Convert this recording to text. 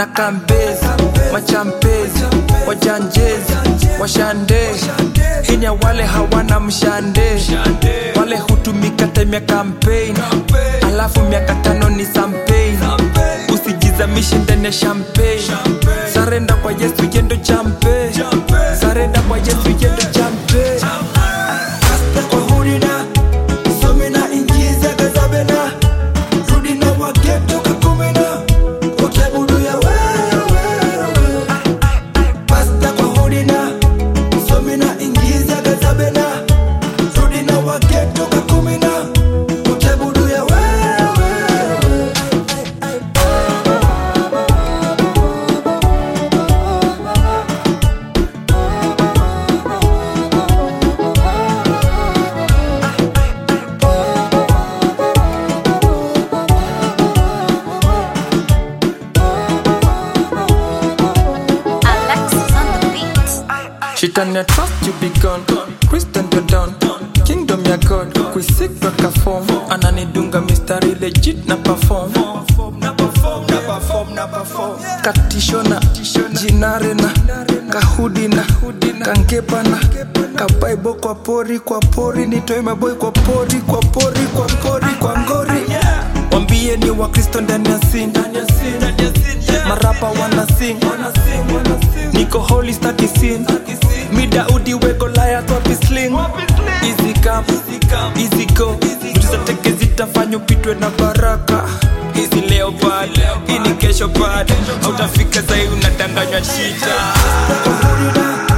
kambezi machampezi wajanjezi washande hinya wale hawana mshande wale hutumika time ya campaign alafu miaka tano ni sampein usijizamishe ndani ya champagne sarenda kwa yesu yendo champe sarenda kwa yesu yendo champe kwa hurina somina ingiza gazabena rudina wageto kakumena wakiabudu ya wewe pasta kwa hurina somina ingiza gazabena rudina wageto kakumena wakiabudu ya wewe Alexis on the beat. Shetani ya trust you be gone Christian you're done Kingdom ya God Kuisik weka form Ananidunga mistari legit na perform Katishona Jinarena Kahudina Kangepana Kabaibo kwa pori kwa pori Nitoe maboy kwa pori kwa pori kwa pori kwa ngori Wambie ni wakristo ndani ya sin Marapa wana sing Niko holy staki sin Mi Daudi we Goliath wapi sling Easy come, easy go Vitu za teke zitafanya upitwe na baraka Hizi leo bad, hii ni kesho bad Hautafika sahi unadanganywa shita kwa hurina